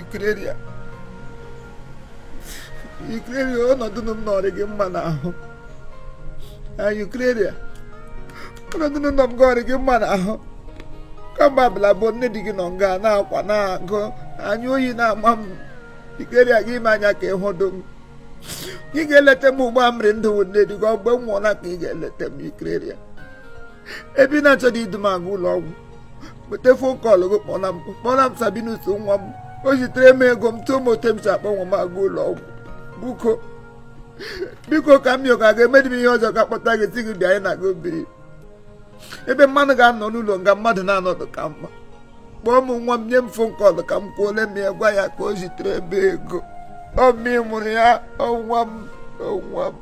Ukraine Ukraine ọnọdụ m nọrị gị mma n'ahụ Ukraine ọnọdụ nọ m gọrị gị mma n'ahụ kamgbe abụla bụ nne di gị nọ nga na-akwa na-agụ anya oyi na-ama m Ukraine gị ime anya ka ịhụdụ m ị ga-eleta m ugbo amịrị ndụ nne di gị ọgbe m nwụọla ka ị ga-eleta m Ukraine ebe ị na-achọghị idu m aga ụlọ ọgwụ weta fon kọlụ gị kpọla m kpọla m Sabinus nwa m o zitere m ego m tụọ m ote m si akpọ nwa m aga ụlọ ọgwụ biko biko ka m yọga ga-emedi m ihe ọzọ ka kpọta gị si gị bịa anyị na gị biri ebe mmadụ ga-anọ n'ụlọ nga mmadụ na-anọdụ ka mma kpọọ m nwa m nye m fon kọlụ ka m kwuole m ya gwa ya ka o zitere ebe ego ọ mmị mụrụ ya ọnwa m ọnwa m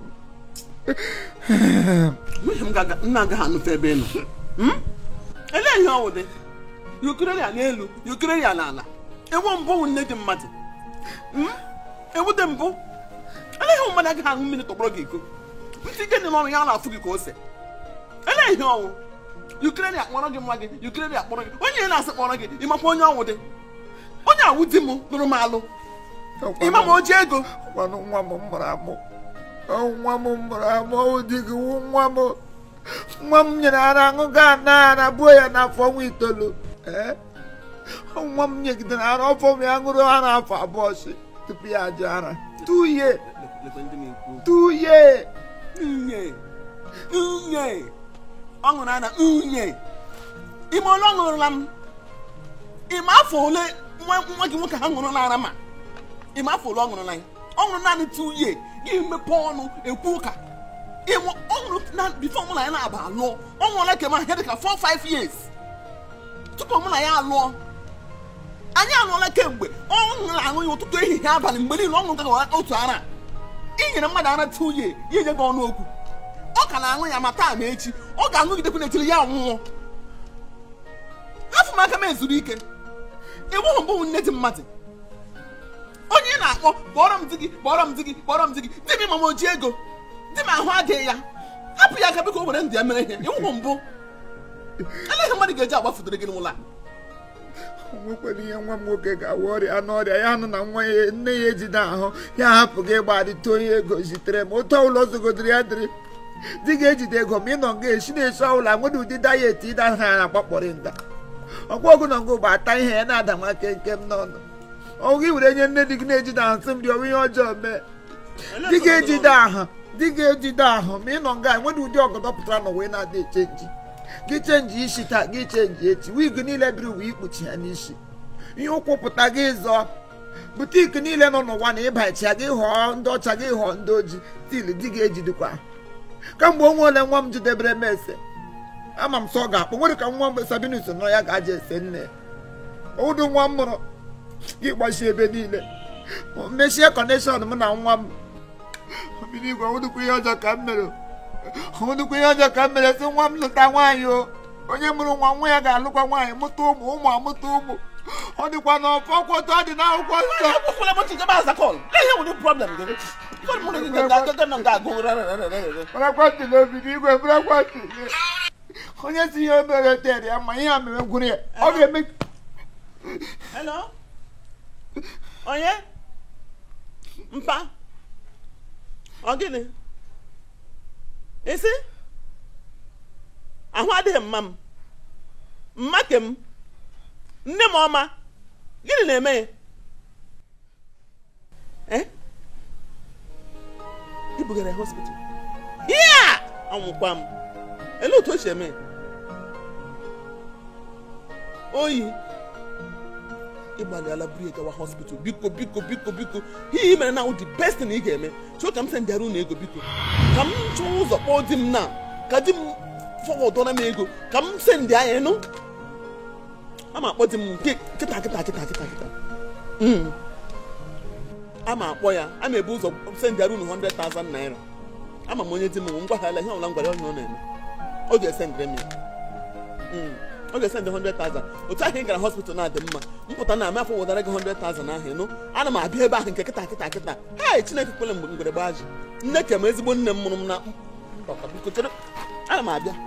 nwunye m ga- nna agaghị anụfe ebe ị nọ Hmm? elee ihe ọwụ dị yukreri ya n'elu yukreri ya n'ala ewu mbụ wụ nne dị mmadụ Hmm? ewu dị mbụ elee ihe mmadụ agaghị aṅụ mmiri tọgbọrọ gị iko ntị ike dị n'ọrụ ya na-afụ gị ka ose elee ihe ọwụ yukreri akpọrọ gị nwa gị yukreri akpọrọ gị onye ị na-asị kpọrọ gị ịmakwa onye ọwụ dị onye awụ di m lụrụ m alụ ịma ma o ji ego ọkwanụ nwa m mụrụ amụ Ọ nwa m mụrụ amụ ọ dị gị wụ nwa m nwa m nyere ara aṅụ gaa na ara buo ya n'afọ ọnwa itoolu ee Ọ nwa m nyegidere ara ọfọ m ya ṅụrụ ara afọ abụọ si tupu ya ajụ ara tuye Lekwe ndị na-ekwu okwu. tuye unye unye ọ ṅụrụ ana unye ime ole ọ ṅụrụla m ime afọ ole nwa nwa gị nwoke ha ṅụrụ n'ara ma ime afọ ole ọ ṅụrụ na ya ọ ṅụrụ naanị tu ye gị mepe ọnụ ekwu ụka ịmụ ọ ṅụrụ na bifo mụ na ya na-aba alụọ ọ ṅụọla kem ahụ ihe dịka 4 5 years tupu mụ na ya alụọ anyị alụọla kemgbe ọ ṅụrụ aṅụ ya ụtụtụ ehihie abalị mgbe niile ọ ṅụrụ otu ara ị nyere mmadụ ara tu ye ya enye gị ọnụ okwu ọ ka na-aṅụ ya ma taa ma echi ọ ga-aṅụgidekwu n'etiri ya ọnwụnwụ afọ m aka m ezuru ike ịbụghị mbụ nne dị mmadụ onye ị na-akpọ kpọrọ m di gị kpọrọ m di gị kpọrọ m di gị di m ma m oji ego di m ahụ adịghị ya hapụ ya aka biko o were ndụ ya mere ihe ịwụhụ mbụ eleghị mmadụ ga-eji agbafutere gị n'ụlọ a o nwekwara ihe nwa m nwoke ga-awa ọrịa n'ọrịa ya nụ na nwa ya nne ya ejide ahụ ya hapụ gị ịgbarịta onye ego zitere m ụtọ ụlọ zogodiri ya dịrị di ga-ejide ego ma ị nọ nga esi na-eso ọbụla nwere ụdị dayet ịda ha ya na-akpakpọrị nda ọkwa ọgụ nọ nga bụ ata ihe ya na-ada nwa kenkem n'ọnụ ọgụ gị were nye nne di gị na-ejide ahụ sị m dị ọnwe ihe ọjọọ mee di ga-ejide ahụ di ga-ejide ahụ ma ị nọ nga nwere ụdị ọgọdọ pụtara n'ụwa ị na-adị echenji gị chenji isi taa gị chenji echi wig niile biri uwe ikpuchi ya n'isi ihe ụkwụ pụta gị zọọ butiki niile nọ n'ụwa na ịbacha gị họọ ndị ọcha gị họọ ndị ojii til di gị ejidekwa kamgbe onwe ole nwa m jidebere m ese ama m sọ ọ ga-akpọ nwere ka nwa mgbe sabinus nọ ya ga-aja ese nne ya ụdụ nwa m mụrụ gị gbachie ebe niile mechie kọneshọn m na nwa m mmiri igwe ọnwụdụkwa ihe ọjọọ ka m mere ọnwụdụkwa ihe ọjọọ ka m mere sị nwa m lụta nwaanyị o onye mụrụ nwa nwa ya ga-alụkwa nwaanyị mụta ụmụ ụmụ amụta ụmụ ọ dịkwa na ọfọ kwọtọ ọ dị n'akwụkwọ nsọ ekwukwala m chijebe aza kọl ihe nwere problem gị Kọl mụ na gị ga-aga nọ nga agụ rarararara bụrakwatị n'obi n'igwe bụrakwatị onye si ihe obere tere ya ma ihe a mere gwuru ya ọ ga-eme Hello? Onye? Mpa? Ọ gịnị? Isi? Ahụ adịghị mma m. Mma ke m. Nne m ọma. Gịnị na-eme ya? Eh? I bugara ya hospital. Ya! Anwụkwa m. Elee otu o si eme? ya? Oyi. ịgbalịala buru ya gawa hospital biko biko biko biko ihe i mere na the best thing ị ga-eme chọọ ka m sị ndị arụ na ego biko ka m chọọ ụzọ kpọọ di m na ka di m fọwọdọra m ego ka m sị ndị anya nụ a ma akpọ di m nke kịta kịta kịta kịta kịta Mm. a ma akpọ ya a ma ebu ụzọ sị ndị arụ na 100,000 naira ama m onye di m ngwa ha ala ihe ọbụla m gwara ya onye ọ na-eme ọ ga-esendịrị m ya Mm. ọ ga-esendị 100,000 otu ahụ ị gara hospital na-adị mma mpụta na amafọ wetara gị 100,000 ahụ ịnụ ana m abịa ebe ahụ nke kịta kịta kịta ha chineke kwele mgbe mgbere gbaa ji nne ke m ezigbo nne m mụrụ m na Ọka, biko chere ana m abịa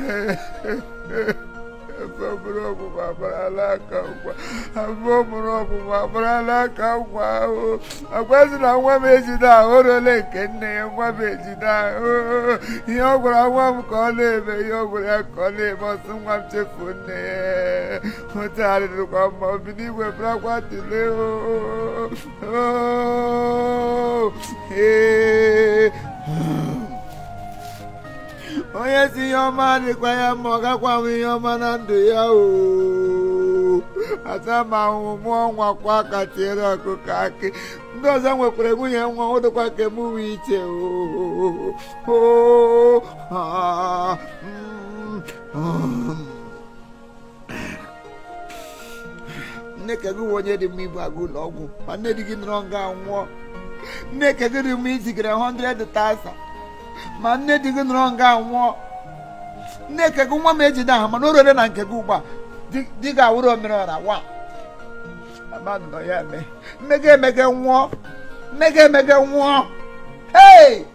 afọ mụrụ ọmụmụ agbarala aka ngwa afọ mụrụ ọmụmụ agbarala aka ngwa ahụ agwazi na nwa m ejide ahụ orole nke nne ya nwa m ejide ahụ ihe ọ gwara nwa m ka ọ na-eme ihe ọ gwara ya ka ọ na-eme ọsụ nwa m chefuo nne ya ụtagharịrịkwa mma obi n'igwe bụrakwa tile ee onye si ihe ọma dịkwa ya mma ọ gakwa m ihe ọma na ndụ ya o ata ma ahụhụ mụọ nwa kwa aka tiere ọkụkọ akị ndị ọzọ nwekwara nwunye nwa ọ dịkwa ka m wee iche nne ka gị onye dị mma ibu aga ụlọ ọgwụ ma nne di gị nọrọ nga nwụọ nne ka gị dị mma izigara 100,000 ma nne di gị nọrọ nga nwụọ nne ka gị nwa m ejide aha mana o rere na nke gị ugbu a di gị awụrụ omere ọra wa mmadụ nọ ya eme mmega emege nwụọ mmega emege nwụọ hei